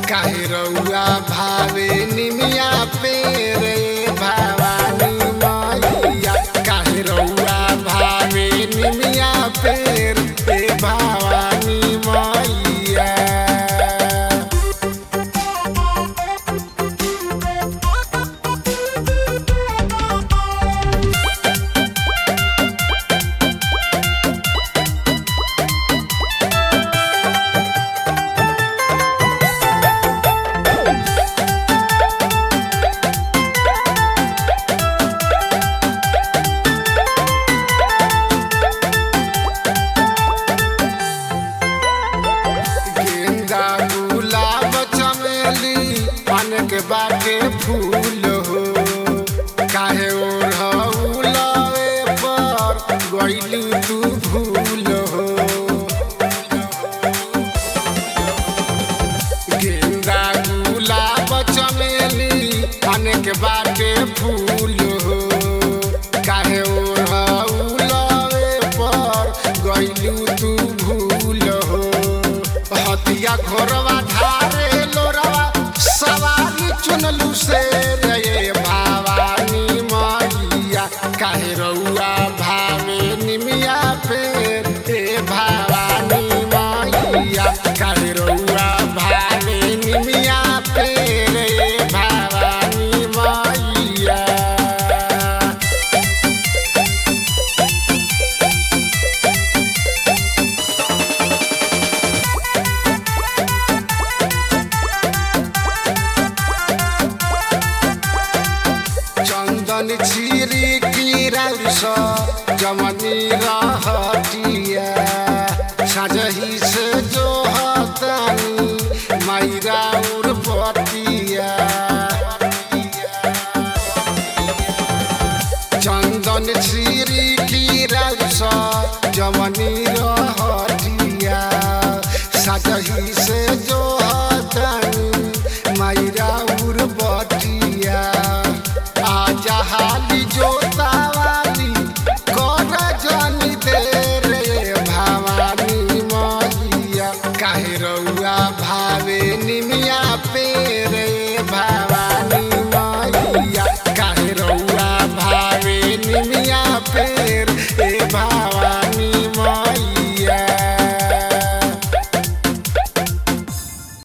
काहे रउआ भावे निमिया पे रे भवानी मैया काहे रउआ भावे निमिया पे रे भवानी मैया गेंदा गुलाब चमेली पान के बाटे फूल हो काहे ओढ़ौलवे पर गइलू तू भूल हो गेंदा गुलाब चमेली पान के बाटे फूल हो काहे ओढ़ौलवे पर गइलू तू भूल हो हतिया घोरवा ढारे लोरवा सवारी चुनलू से रे भवानी मैया काहे रउआ भावे निमिया पे ए भवानी मैया काहे रउआ भावे निमिया पे रे भवानी मैया चंदन छिरी किरौस जमनी रहतिया सजही से जो हतानी मैरा उर्पतिया चंदन छिरी किरौस जमनी रहतिया सजही से जो हतानी मैरा उर्पतिया आजा हाली जोतावाली कर जानी दे रे भवानी मैया काहे रउआ भावे निमिया पे रे भवानी